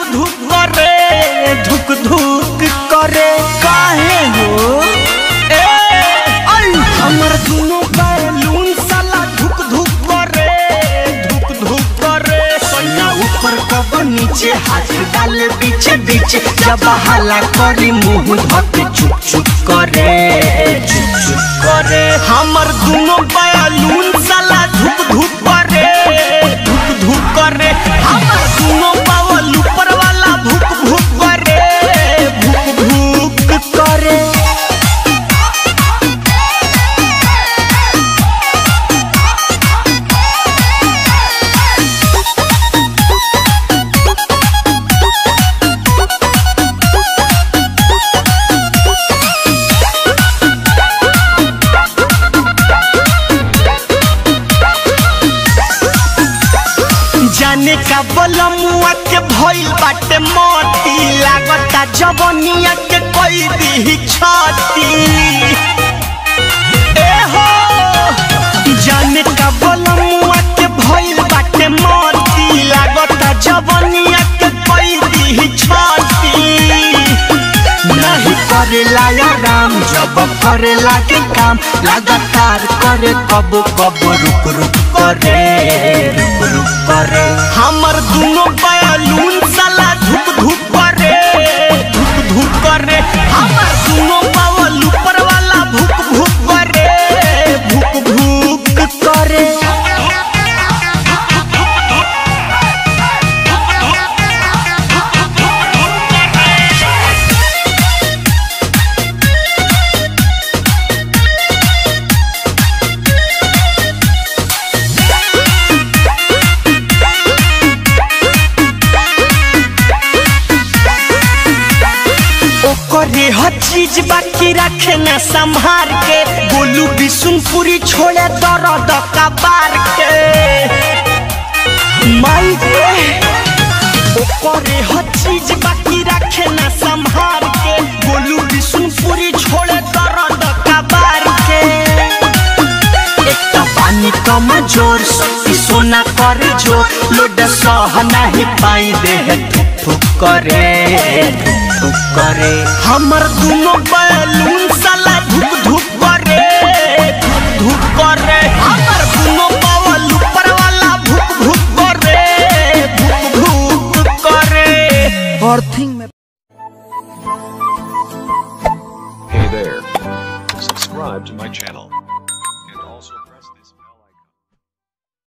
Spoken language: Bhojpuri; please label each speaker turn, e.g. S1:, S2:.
S1: धुक करे धुक धुक करे काहे हो ए आई हमर दुनो बैलून साला धुक धुक करे धुक धुक करे सैया ऊपर कब नीचे हाथ डाले बीचे बीचे जब हला करी मुंह धके चुप चुप करे चुप चुप करे हमर दुनो बैलून साला धुक धुक करे धुक धुक करे हमर दुनो बावल ऊपर वाला भुक भुक करे भुक भुक करे जाने का बलमुआ के भइल बाटे मोती लागता जवनिया के कोई दी छाती ए हो जाने का बलमुआ के भइल बाटे मोती लागता जवनिया के कोई दी छाती नहीं करेला या राम जब करेला के काम लगातार करे कब कब रुक रुक करे रुक रुक करे हमर दुनो बयालून साला धुक धुक करे धुक धुक करे हमर दुनो बावल ऊपर वाला भुक भुक करे भुक भुक करे ओकरे हर चीज बाकी रखे न संभार के बोलू बिशुनपुरी छोड़े दर्द कबार के माई के ओकरे हर चीज बाकी रखे न संभार के बोलू बिशुनपुरी छोड़े दर्द कबार के एक तो पानी कम जोर शक्ति सोना करे जो लोड सह नहीं पाई देह थुक थुक करे थुक थुक करे हमर दुनो बैलून साला धुक धुक करे धुक धुक करे हमर दुनो बावल ऊपर वाला भुक भुक करे भुक भुक करे
S2: अर्थिंग में
S3: Hey there. Subscribe to my channel.